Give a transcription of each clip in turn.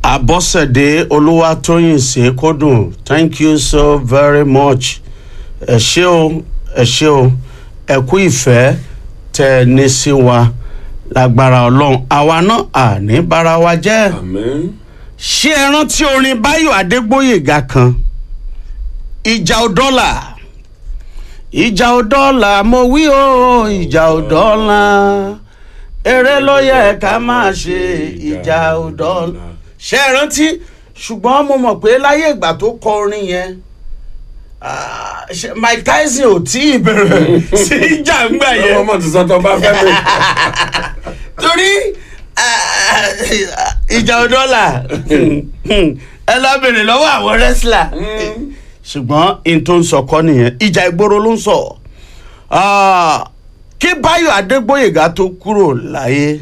abọ́sẹ̀dé olúwatóyìn sèkódùn thank you so very much ẹ ṣé o ẹ ṣé o ẹ kú ìfẹ́ tẹ ẹ ní sí wa lágbára ọlọ́run àwa náà àní bára wa jẹ́ àmín. ṣé ẹ rántí orin báyọ̀ adégbòyèga kan ìjà ò dọ́là ìjà ò dọ́là mo wí o ìjà ò dọ́là eré ló yẹ ká máa ṣe ìjà ò dọ́là ṣé ẹ rántí ṣùgbọ́n mo mọ̀ pé láyé ìgbà tó kọ orin yẹn ah, ṣe- mike tyson ò tí ì bẹ̀rẹ̀ sí ìjà ńgbà yẹn ọmọ ti sọ tó bá fẹ́ mi. torí ah, ìjà ọdọ́là ẹ lọ bèrè lọ́wọ́ àwọn rẹ́sílà ṣùgbọ́n n tó ń sọ kọ́ nìyẹn ìjà ìgboro ló ń sọ Ah, kí báyọ̀ adégbòyègá tó kúrò láyé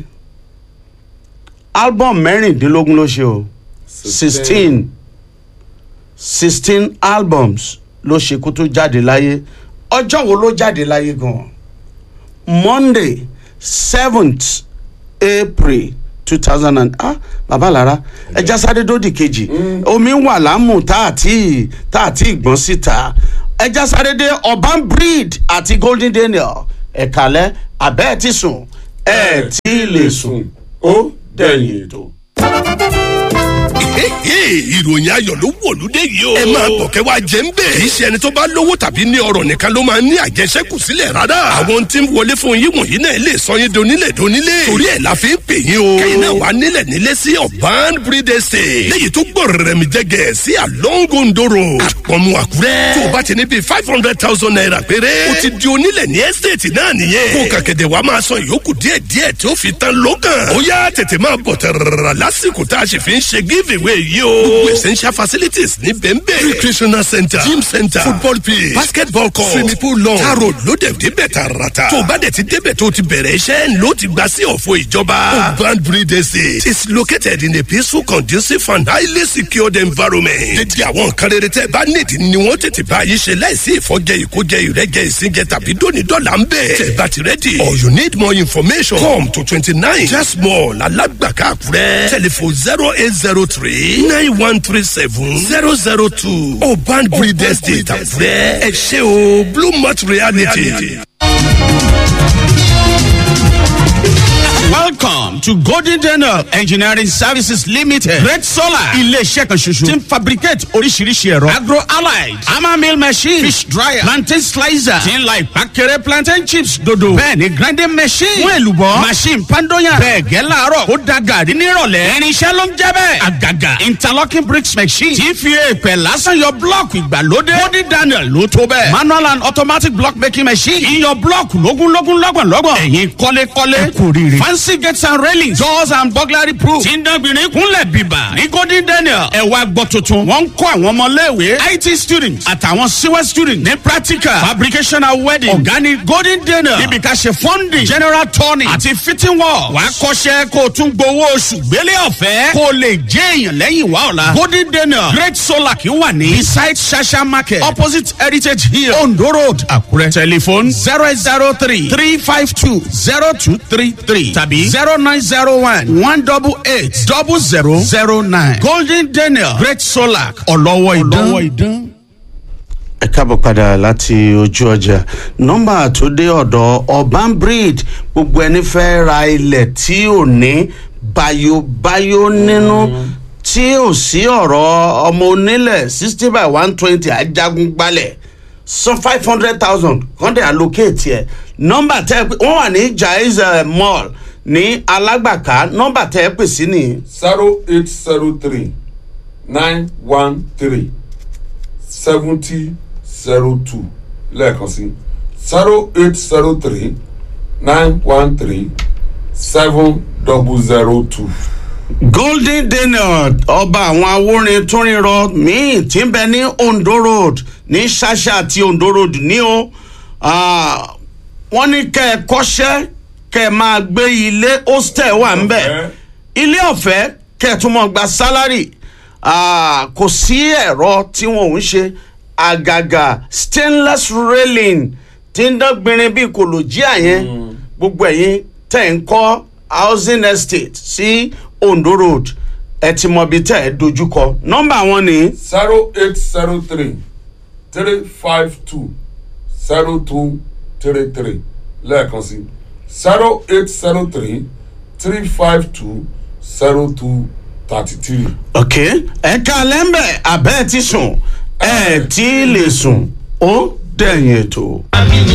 album mẹ́rìndínlógún ló ṣe o sixteen sixteen albums ló ṣe kó tó jáde láyé ọjọ́ wo ló jáde láyé gan-an monday seventh april two thousand and ah baba lara ẹja sáré dódì kejì omi ń wà lámù tá àti tá àti ìgbọ́n síta ẹja sáré dé urban breed àti golden daniel ẹ̀kálẹ́ abẹ́ ẹ̀ ti sùn ẹ̀ tí lè sùn ó dẹ̀yìn ètò. ìròyìn ayọ̀ ló wọ̀lúdé yìí o. ẹ máa bọ̀ kẹ́ wá jẹ́ ń bẹ̀. kì í ṣe ẹni tó bá lówó tàbí ní ọrọ̀ nìkan ló máa ń ní àjẹsẹ́kù sílẹ̀ rárá. àwọn tí ń wọlé fún yín wọ̀nyí náà lè sọ yín donílẹ̀ donílẹ̀. torí ẹ̀ la fi ń pè yín o. kẹ́yìn náà wà nílẹ̀ nílé sí ọ̀bán breed estate. léyìí tó gbọ́ rẹ̀mí jẹ́gẹ̀ sí alongondo road. àpọ̀mù àkúrẹ́. tó o bá ti ní bíi five hundred thousand naira péré. o ti di onílẹ̀ ní estate náà nìyẹn. kó kàkẹ́dẹ̀ wa máa san ìyókù díẹ̀díẹ̀ tí ó fi tán lókàn. ó yá tètè máa bọ̀ tẹ̀rẹ̀rẹ̀ lásìkò tá a sì fi ń ṣe giveaway yìí o. gbogbo essential facilities ní bẹ́ẹ̀nbẹ́ẹ̀. recreational center gym center football pitch basketball court swimming pool lawn taro lóde débẹ̀ tààràtà. tó o bá dẹ̀ ti débẹ̀ tó o ti bẹ̀rẹ̀ iṣẹ́ ló ti gba sí ọ̀fọ̀ ìjọba. urban breed estate is located in a peaceful conducive and highly secured environment. dédé àwọn nǹkan rere tẹ́ bá nídìí ni wọ́n tètè bá yín ṣe láìsí ìfọ́jẹ ìkójẹ ìrẹ́jẹ ìsìnjẹ tàbí dónídọ́là ń bẹ̀. tẹ́ bá ti rẹ́dì or you need more information come to twenty nine just mall alágbàká àkúrẹ́ telephone zero eight zero three nine one three seven zero zero two urban breed estate àkúrẹ́ ẹ ṣe o blue mart reality. welcome to golden daniel engineering services limited red solar ilé-iṣẹ́ kan ṣoṣo tí ń fabricate oríṣiríṣi ẹ̀rọ agro allied hammer mill machine fish dryer plantain slicer tí ń la ìpàkẹ́rẹ́ plantain chips dodo bẹ́ẹ̀ ni grinding machine fún èlùbọ́ machine pandoyan bẹ́ẹ̀ gẹ́ láàárọ̀ ó da gàrí nírọ̀lẹ́ irinṣẹ́ ló ń jẹ́ bẹ́ẹ̀ àgàgà interlocking bricks machine tí ń fi èèpẹ̀ lásán yọ blọ́ọ̀kì ìgbàlódé golden daniel ló tó bẹ́ẹ̀ manual and automatic block making machine ìyọ blọ́ọ̀kì lógúnlógún lọ́gbọ̀nlọ́gbọ̀n ẹ̀yin kọ́lékọ́lé ẹ kò rírì fancy gates and railings doors and burglary proof tí ń dánbìnrin kúnlẹ̀ bíbà ní golden daniel ẹ̀wà gbọ́ tuntun wọ́n ń kọ́ àwọn ọmọléèwé it students àtàwọn civil students ní practical fabrication and wedding ọ̀gá ní golden daniel níbi ká ṣe funding general turning àti fitting work wàá kọ́ṣẹ́ kó o tún gbowó oṣù gbélé ọ̀fẹ́ kó o lè jẹ́ èèyàn lẹ́yìn wá ọ̀la golden daniel great solar kì í wà ní beside shasha market opposite heritage hill ondo road àkúrẹ́ telephone zero eight zero three three five two zero two three three tàbí zero nine zero one one double eight double zero zero nine golden daniel great solar ọlọ́wọ́ ìdán. ẹ káàbọ̀ padà láti ojú ọjà nọ́mbà tó dé ọ̀dọ̀ urban breed gbogbo ẹni fẹ́ ra ilẹ̀ tí ò ní bayobayo nínú tí ò sí ọ̀rọ̀ ọmọ onílẹ̀ sixty by one twenty ajagun gbalẹ̀ san five hundred thousand kàn dé allocate yẹ nọ́mbà tẹ́ ẹ pé wọ́n wà ní jaiz eh, mall ní alágbàká nọ́mbà tẹ́ ẹ pè sí nìyí zero eight zero three nine one three seventy zero two lẹ́ẹ̀kan sí zero eight zero three nine one three seven double zero two. golden daniel ọba àwọn awórin túnrinrọ míì tí ń bẹ ní ondo road ní ṣáṣá àti ondo road ní o Ah, wọ́n ní kẹ́ ẹ kọ́ṣẹ́ kẹ́ ẹ máa gbé ilé hostel wà ń bẹ̀ Ọ̀fẹ́. ilé ọ̀fẹ́ kẹ́ ẹ tún mọ̀ gba sálárì Ah, kò sí ẹ̀rọ tí wọn ò ń ṣe àgàgà stainless railing tí ń dán gbinrin bíi kòlòjíà yẹn gbogbo ẹ̀yin tẹ̀ ń kọ́ housing estate sí ondo road ẹ ti mọ ibi tẹ́ ẹ dojúkọ nọ́mbà wọn ni zero eight zero three three five two zero two three three lẹ́ẹ̀kan sí zero eight zero three three five two zero two thirty three. ok ẹ̀ka lẹ́ńbẹ̀ abẹ́ ti sùn ẹ̀ tí lè sùn ó dẹ̀yìn ètò. àmì ní